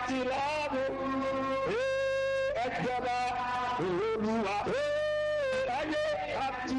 àti lọ́rùn ẹjọba olúwa ayé àti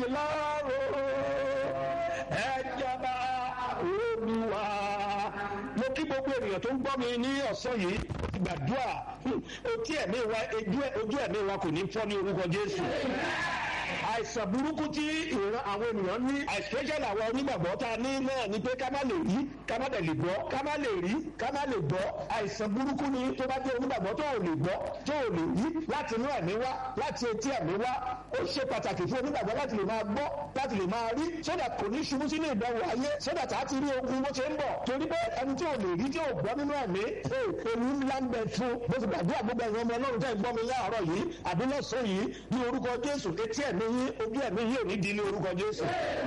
lọ́rùn ẹjọba olúwa. mo kí gbogbo ènìyàn tó ń gbọ́ mi ní ọ̀sán yìí gbàdúrà ojú ẹ̀mí wa ojú ẹ̀mí wa kò ní fọ́ ní orúkọ jésù àìsàn burúkú tí ìran àwọn ènìyàn ní especially àwọn onígbàgbọ́ tá a ní náà ni pé ká má lè rí ká má lè gbọ́ ká má lè rí ká má lè gbọ́ àìsàn burúkú ni tó bá jẹ́ onígbàgbọ́ tó ò lè gbọ́ tó ò lè rí láti inú ẹ̀mí wá láti etí ẹ̀mí wá ó ṣe pàtàkì fún onígbàgbọ́ láti lè máa gbọ́ láti lè máa rí sódà kò ní ṣubú sínú ìdánwò ayé sódà tá a ti rí ogun bó ṣe ń bọ̀ torí pé ẹni tí ò lè rí tí ò gbọ́ nínú ẹ̀mí èmi ńlá ń bẹ fún bó ti gbàdúrà gbogbo ẹ̀yàn ọmọ ọlọ́run tẹ́ ń gbọ́ mi láàárọ̀ yìí àbí lọ́sàn-án yìí ní orúkọ jésù etí ẹ̀mí yín ojú ẹ̀mí yín ò ní di ní orúkọ jésù.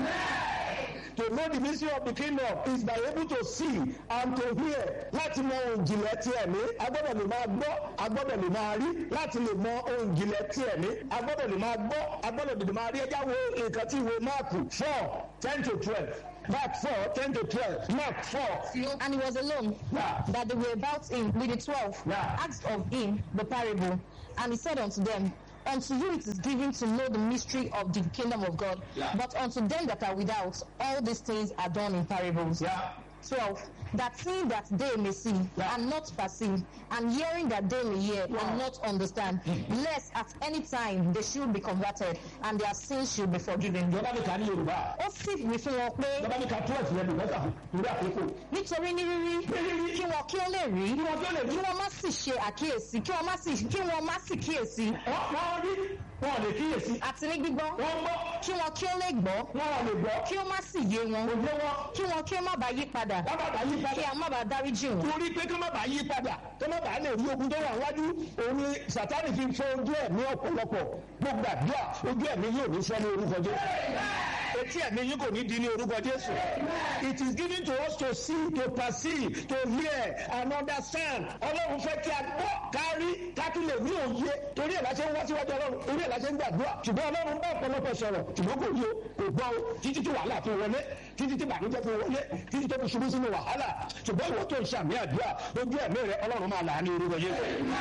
To know the mystery of the kingdom is by able to see and to hear. Láti mọ ohun ìjìnlẹ̀ ti ẹ̀mí, a gbọ́dọ̀ lè máa gbọ́, a gbọ́dọ̀ lè máa rí. Láti lè mọ ohun ìjìnlẹ̀ ti ẹ̀mí, a gbọ́dọ̀ lè máa gbọ́, a gbọ́dọ̀ lè máa rí. Ẹja wo nǹkan tí ìwé Máàkù four ten to twelve. Mark four ten to twelve. Mark four. And he was alone, Yeah. that they were about him with the twelve, Yeah. asked of him the parable. And he said unto them, Unto you it is given to know the mystery of the kingdom of God, Yeah. but unto them that are without, all these things are done in parables. Yeah. 12. That seeing that they may see Yeah. and not perceive, and hearing that they may hear Yeah. and not understand, lest at any time they should be converted and their sins should be forgiven. Ìjọba mi kà ní Yorùbá. Ó sì wí fún wọn pé Ìjọba mi kà twelve yẹn bí mẹ́ta lórí àkókò. nítorí ní rírí kí wọn kí ó lè rí Kí wọ́n tó lè rí. kí wọn má sì ṣe àkíyèsí kí wọn má sì kí wọn má sì kíyèsí Wọ́n wọ́n rí wọn ò lè kíyèsí. àti ní gbígbọ́ Wọ́n gbọ́ kí wọn kí ó lè gbọ́ wọn ò lè gbọ́. kí ó má sì yé wọn Òye wọn. kí wọn kí ó má bàa yí padà Wọ́n bàbá yí kí padà. a má bàa dáríjì wọn. torí pé kí má bàa yí padà kí má bàa lè rí ogun tó wà wájú òun ni sátani fi fọ ojú ẹ̀mí ọ̀pọ̀lọpọ̀ gbogbo àdúrà ojú ẹ̀mí yóò ní sọ ní orúkọ jésù etí ẹ̀mí yín kò ní di ní orúkọ jésù it is given to us to see to perceive to hear and understand ọlọ́run fẹ́ kí a gbọ́ kárí kákí lè ní òye torí ẹ̀ láṣẹ ń wá síwájú ọlọ́run torí ẹ̀ láṣẹ ń gbàdúrà ṣùgbọ́n ọlọ́run bá ọ̀pọ̀lọpọ̀ sọ̀rọ̀ ṣùgbọ́n kò yé kò gbọ́ o títí tí wàhálà fi wọlé títí tí bànújẹ́ fi wọlé títí tó fi ṣubú sínú wàhálà ṣùgbọ́n ìwọ tó ń ṣàmì àdúrà ojú ẹ̀mí rẹ ọlọ́run máa là á ní orúkọ jésù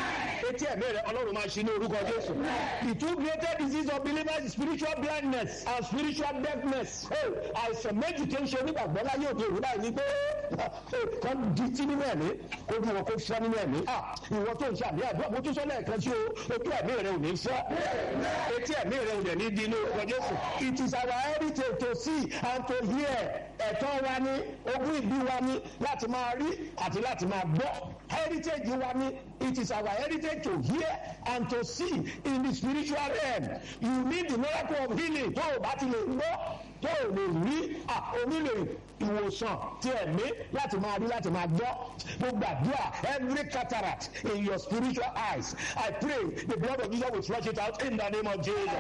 etí ẹ̀mí rẹ ọlọ́run máa ṣí ní orúkọ jésù the two greatest disease of believers is spiritual blindness and spiritual deafness Hey, àìsàn méjì tó ń ṣe onígbàgbọ́ láyé òde òwúrọ̀ yìí ni pé hey, kan di tí nínú ẹ̀mí kó bí wọn kó fọ́ nínú ẹ̀mí Ah, ìwọ tó ń ṣàmì àdúrà mo tún sọ lẹ́ẹ̀kan sí o ojú ẹ̀mí rẹ ò ní fọ́ etí ẹ̀mí rẹ ò dẹ̀ ní di ní orúkọ jésù it is our heritage to see and to hear ẹ̀tọ́ wa ní ogún ìbí wa ní láti máa rí àti láti máa gbọ́ heritage wa ní it is our heritage to hear and to see in the spiritual realm you need the miracle of healing tó o bá ti lè gbọ́ tó o lè rí onílé ìwòsàn ti ẹ̀mí láti máa rí láti máa gbọ́ gbogbo àdúrà every cataract in your spiritual eyes I pray the blood of Jesus will flush it out in the name of Jesus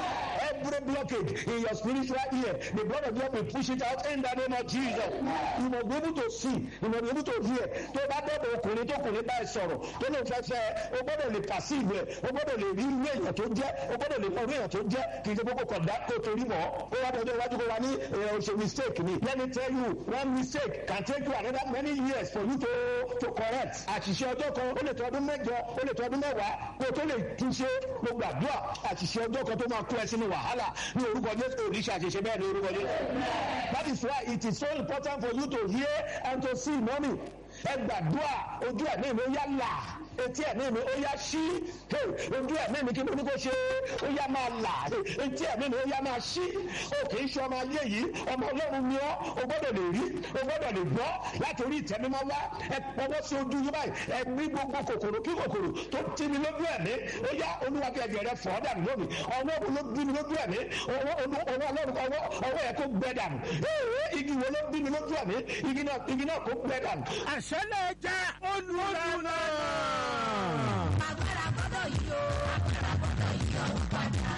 every blockage in your spiritual ear the blood of Jesus will push it out in the name of Jesus you must be able to see you must be able to hear tó bá dọ̀dọ̀ ọkùnrin tó kùnrin bá ẹ sọ̀rọ̀ tó lè fẹ́ fẹ́ o gbọ́dọ̀ lè perceive ẹ̀ o gbọ́dọ̀ lè rí irú èèyàn tó jẹ́ o gbọ́dọ̀ lè mọ irú èèyàn tó jẹ́ kì í ṣe kókó kọ̀dá kó torí mọ́ ó wá dọ̀dọ̀ iwájú kó wa ní ẹ̀ o ṣe mistake ni let me tell you one mistake can take you another many years for you to to correct àṣìṣe ọjọ́ kan ó lè tọ́ ọdún mẹ́jọ ó lè tọ́ ọdún mẹ́wàá kó tó lè túnṣe gbogbo àdúrà àṣìṣe ọjọ́ kan tó máa kó ẹ sínú wàhálà ní orúkọ Jésù òrìṣà àṣìṣe bẹ́ẹ̀ ní orúkọ Jésù that is why it is so important for you to hear and to see money ẹ gbàdúrà ojú ẹ̀mí mi ó yá là etí ẹ̀mí mi ó yá ṣí Hey, ojú ẹ̀mí mi kí mo ní kó ṣe ó yá máa là Hey, etí ẹ̀mí mi ó yá máa ṣí o kì í ṣe ọmọ ayé yìí ọmọ ọlọ́run ni ọ́ o gbọ́dọ̀ lè rí o gbọ́dọ̀ lè gbọ́ láti orí ìtẹ́mímọ́ wá ẹ pọwọ́ sí ojú yín báyìí ẹ ní gbogbo kòkòrò kí kòkòrò tó ti mi lójú ẹ̀mí ó yá olúwa kí ẹ̀jẹ̀ rẹ fọ́ dànù lónìí ọwọ́ wo ló bí mi lójú ẹ̀mí ọwọ́ ọwọ́ ọlọ́run ọwọ́ ọwọ́ yẹ kó gbẹ dànù ee igi wo ló bí mi lójú ẹ̀mí igi náà igi náà kó gbẹ dànù. àṣẹ náà jẹ́ olùlànà. agbára gbọ́dọ̀ yí o agbára gbọ́dọ̀ yí o padà.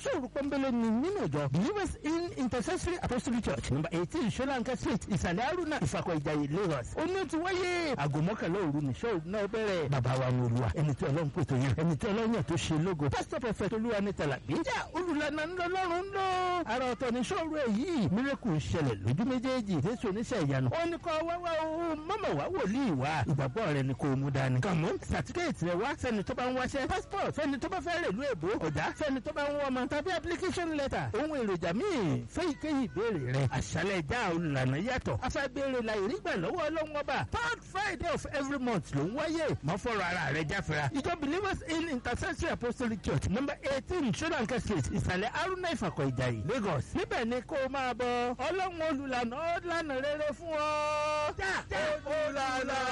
ìṣòro pọ́nbélé ni nínú ìjọ believers in intercessory apostolic church number eighteen solanka street ìsàlẹ̀ haruna ìfàkọ̀ ìjàyè lagos ó ní ó ti wáyé aago mọ́kànlá òru ní ṣọ́ọ̀ náà bẹ̀rẹ̀ bàbá wa ní olúwa ẹni tí ọlọ́run pè tó yẹ ẹni tí ọlọ́run yàn tó ṣe lógo pásítọ̀ pẹ̀fẹ̀ olúwa ní tàlàbí jà olùlànà ńlọrọrùn ń lọ ara ọ̀tọ̀ ní ṣọ́ọ̀rù èyí mírèkù ń ṣẹlẹ̀ lójú méjèèjì jésù oníṣẹ́ ìyanu ó ní kọ́ wáwá o mọ́mọ́ wá wòlíì wá ìgbàgbọ́ rẹ ni kò mú dání. kàmú sàtífíkẹ́ẹ̀tì rẹ wá sẹ́ni tó bá ń wáṣẹ́ passport fẹ́ni tó bá fẹ́ rèlú èbó ọ̀dà fẹ́ni tó bá ń wọ́n ọmọ tàbí application letter ohun èròjà míì fẹ́ ìkéyìí ìbéèrè rẹ àṣálẹ̀ ìjà olùlànà yàtọ̀ afẹ́béèrè la ìrígbà lọ́wọ́ ọlọ́run ọba third friday of every month ló ń wáyé mọ́ fọ́rọ̀ ara rẹ jáfẹ́ra ìjọ believers in intercessory apostolic church number eighteen solanka street ìsàlẹ̀ haruna ìfàkọ̀ ìjàyè lagos níbẹ̀ ni kó o máa bọ ọlọ́run olùlànà ó lànà rere fún ọ. olùlànà.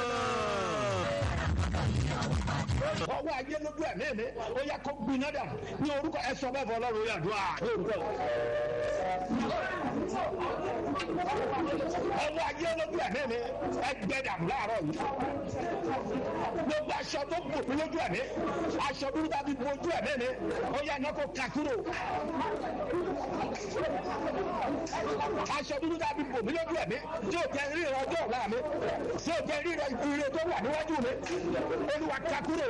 ọwọ́ ajé lójú ẹ̀mí mi ó yẹ kó gbiná dà ní orúkọ ẹ sọ bẹ́ẹ̀ fọ ọlọ́run yà dùn à ní orúkọ ọwọ́ ajé lójú ẹ̀mí mi ẹ gbẹ dàmú láàárọ̀ yìí gbogbo aṣọ tó bò mí lójú ẹ̀mí aṣọ dúdú tàbí bojú ẹ̀mí mi ó yẹ iná kó kà kúrò aṣọ dúdú tàbí bò mí lójú ẹ̀mí tí ò jẹ́ ríran ọjọ́ ọ̀la mi tí ò jẹ́ ríran ire tó wà níwájú mi olúwa kà kúrò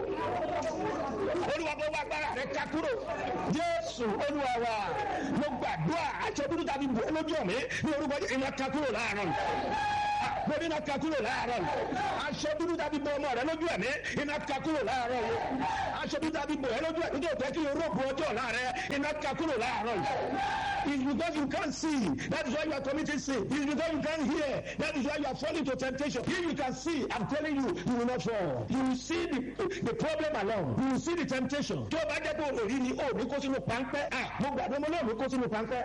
olúwa bó wá gbára rẹ kà kúrò jésù olúwa wa mo gbàdúrà aṣọ dúdú tàbí bò lójú mi ní orúkọ iná kà kúrò láàárọ̀ mo ní iná ka kúrò láàárọ̀ yìí aṣọ dúdú tàbí bọ ọmọ rẹ lójú ẹ̀mí iná ka kúrò láàárọ̀ yìí aṣọ dúdú tàbí bọ ẹ lójú ẹ̀mí tó tẹ́ kí orógbó ọjọ́ ọ̀la rẹ iná ka kúrò láàárọ̀ yìí it's because you can't see that is why you are committing sin it's because you can't hear that is why you are falling to temptation if you can see i'm telling you you will not fall you will see the the problem along you will see the temptation tó o bá jẹ́ pé o rí ni o ní kó sínú páńpẹ́ ah mo gbàdúrà mo náà ní kó sínú páńpẹ́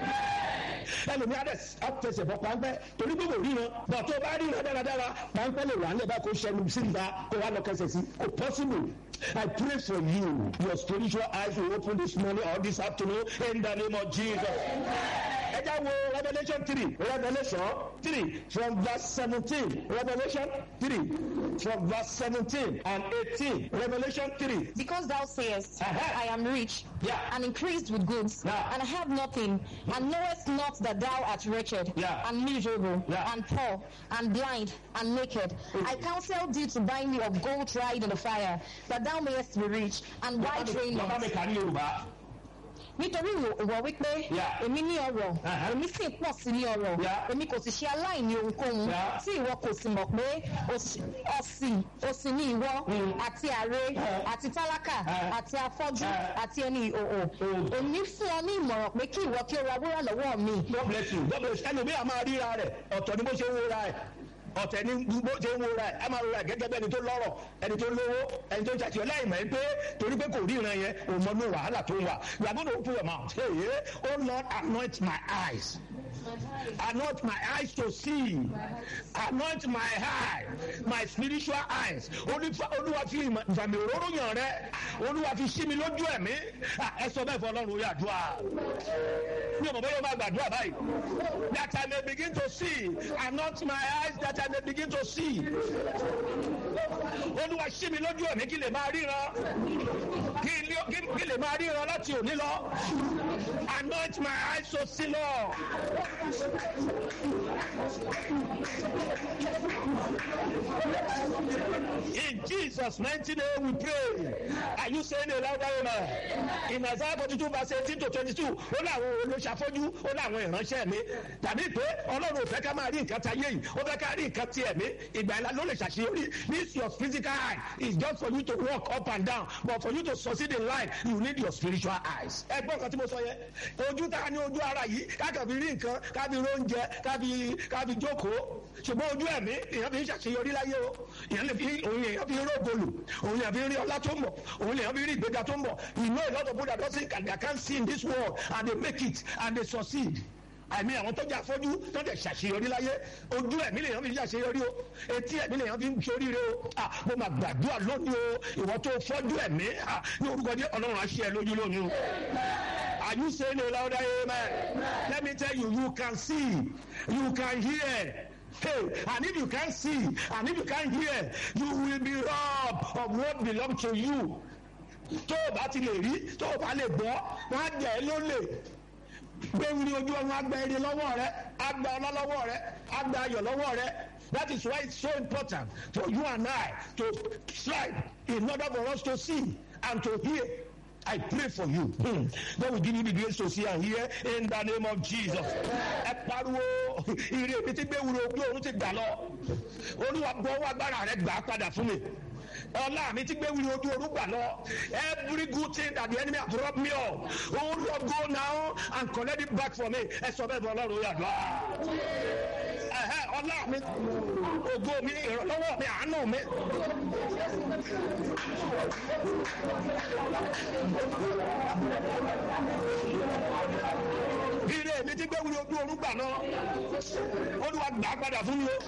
ẹlòmí adé àtẹsẹ̀ bọ̀ páńpẹ́ torí pé kò ríran bọ̀ tó bá ríran dáradára páńpẹ́ lè wà nílẹ̀ bá kó ṣẹnu sí ìta kó wà lọ kẹsẹ̀ sí kò possible I pray for you your spiritual eyes will open this morning or this afternoon in the name of Jesus. ẹ já wo Revelation three Revelation three from verse seventeen Revelation three from verse seventeen and eighteen Revelation three. Because thou sayest, Uh-huh. I am rich Yeah. and increased with goods, Yeah. and I have nothing, and knowest not that thou art wretched, Yeah. and miserable, Yeah. and poor, and blind, and naked. I counsel thee to buy me of gold tried in the fire, that thou mayest be rich, and white bàbá mi raiment. kà ní Yorùbá. Nítorí ìwọ ìwọ wípé Yeah. èmi ní ọrọ̀, Uh-huh. èmi sì pọ̀ sí ní ọrọ̀, Yeah. èmi kò sì ṣe aláìní ohunkóhun, Yeah. tí ìwọ kò sì mọ̀ pé òṣì òṣì òṣì ní ìwọ Mm. àti àre Uh-huh. àti tálákà Uh-huh. àti afọ́jú Uh-huh. àti ẹni ìhòòhò. Mm. Èmi fún ọ ní ìmọ̀ràn pé kí ìwọ kí o ra wúrà lọ́wọ́ mi. God bless you. God bless you. ẹlòmíì a máa ríra rẹ̀ ọ̀tọ̀ ni bó ṣe ń wúra ẹ̀ ọ̀tẹ̀ ni bó ṣe ń wúra ẹ̀ a máa rúra ẹ̀ gẹ́gẹ́ bí ẹni tó lọ́rọ̀ ẹni tó lówó ẹni tó ń ṣàtìyọ láì mọ̀ ẹ́ pé torí pé kò ríran yẹn òun mọ̀ ní wàhálà tó ń wà you are going to open your mouth hey yeah. oh Lord anoint my eyes anoint my eyes to see anoint my eye my spiritual eyes Olúwa- olúwa fi ìmọ̀- ìfàmì òróró yàn rẹ olúwa fi ṣí mi lójú ẹ̀mí Ah, ẹ sọ bẹ́ẹ̀ fọ ọlọ́run orí àdúrà mi ò mọ̀ bóyá o máa gbàdúrà báyìí that I may begin to see anoint my eyes that I may begin to see olúwa ṣí mi lójú ẹ̀mí kí lè máa ríran kí lè- kí- kí lè máa ríran láti òní lọ anoint my eyes to see lọ. In Jesus' mighty name we pray. Are you saying a louder amen? In Isaiah forty-two verse eighteen to twenty-two, ó láwọn olóṣàfọ́jú, ó láwọn ìránṣẹ́ mi. Tàbí pé Ọlọ́run ò fẹ́ ká máa rí nǹkan ta yé yìí, ó fẹ́ ká rí nǹkan ti ẹ̀mí. Ìgbà ìlà ló lè ṣàṣeyọrí. This your physical eye is just for you to walk up and down. But for you to succeed in life, you need your spiritual eyes. Ẹ gbọ́ nǹkan tí mo sọ yẹn. Ojú tá a ní ojú ara yìí, káàkiri rí nǹkan, káàkiri róúnjẹ, káàkiri káàkiri jókòó. Ṣùgbọ́n ojú ẹ̀mí, èèyàn fi ń ṣàṣeyọrí láyé o. Èèyàn lè fi òun èèyàn fi ń rógolù, òun èèyàn fi ń rí ọlá tó ń bọ̀, òun èèyàn fi ń rí ìgbéga tó ń bọ̀. You know a lot of people that don't think and they can't see in this world and they make it and they succeed àmì àwọn tó jẹ́ afọ́jú tó jẹ́ ṣàṣeyọrí láyé ojú ẹ̀mí lèèyàn fi ń ṣàṣeyọrí o etí ẹ̀mí lèèyàn fi ń ṣoríire o ah mo máa gbàdúrà lónìí o ìwọ tó fọ́jú ẹ̀mí ah ní orúkọ jẹ́ ọlọ́run àṣẹ ẹ lójú lónìí o. Are you saying a louder amen? Let me tell you, you can see, you can hear. Hey, and if you can't see, and if you can't hear, you will be robbed of what belongs to you. tó o bá ti lè rí tó o bá lè gbọ́ wọ́n á jẹ́ ẹ ló lè gbẹ̀wìrì ojú ọ̀run agba eré lọ́wọ́ rẹ agba ọlá lọ́wọ́ rẹ agba ayọ̀ lọ́wọ́ rẹ that is why it's so important for you and I to strive in order for us to see and to hear. I pray for you. Hmm. God will give you the grace to see and hear in the name of Jesus. Ẹ pariwo ire mi ti gbé wúro ojú oorun ti gbà lọ. Olúwa bọ́ wá agbára rẹ̀ gbà á padà fún mi. Ọlá mi ti gbé wúro ojú oorun gbà lọ. Every good thing that the enemy has robbed me of. Oh Lord go now and collect it back for me. Ẹ sọ bẹ́ẹ̀ bọ́ Ọlọ́run yàgbá. Ẹ̀hẹ́ ọlá mi, ògo mi, ìrànlọ́wọ́ mi, àánú mi. ire mi ti gbé wúlò ojú oorun gbà náà olúwa gbà padà fún mi o.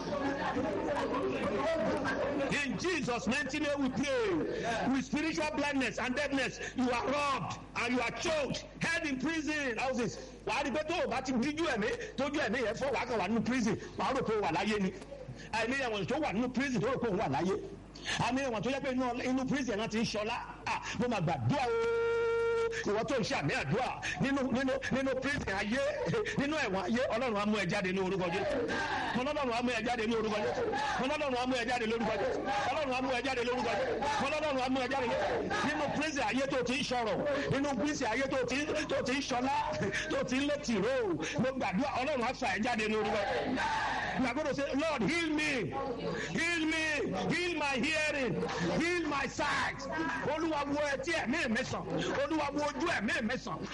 in jesus mighty name we pray with spiritual blindness and deafness you are robbed and you are choked held in prison houses wàá rí pé tó o bá ti díjú ẹ̀mí tójú ẹ̀mí yẹn fọ́ wàá kàn wà nínú prison wàá rò pé o wà láyé ni àìní ẹ̀wọ̀n tó wà nínú prison tó rò pé o wà láyé àmì ẹ̀wọ̀n tó yẹ pé inú prison náà ti ń ṣọlá mo máa gbàdúrà o ìwọ tó ń ṣe àmì àdúrà nínú nínú nínú prison ayé nínú ẹ̀wọ̀n ayé ọlọ́run á mú ẹ jáde ní orúkọ jésù mo lọ́lọ́run á mú ẹ jáde ní orúkọ jésù mo lọ́lọ́run á mú ẹ jáde lórúkọ jésù ọlọ́run á mú ẹ jáde lórúkọ jésù mo lọ́lọ́run á mú ẹ jáde nínú prison ayé tó ti ń sọ̀rọ̀ nínú prison ayé tó ti tó ti ń sọlá tó ti ń lé tìró mo gbàdúrà ọlọ́run á fà ẹ jáde ní orúkọ you are going to say lord heal me heal me heal my hearing heal my sight olúwa wo ẹtí ẹ̀mí mi sàn olúwa wo ojú ẹ̀mí mi sàn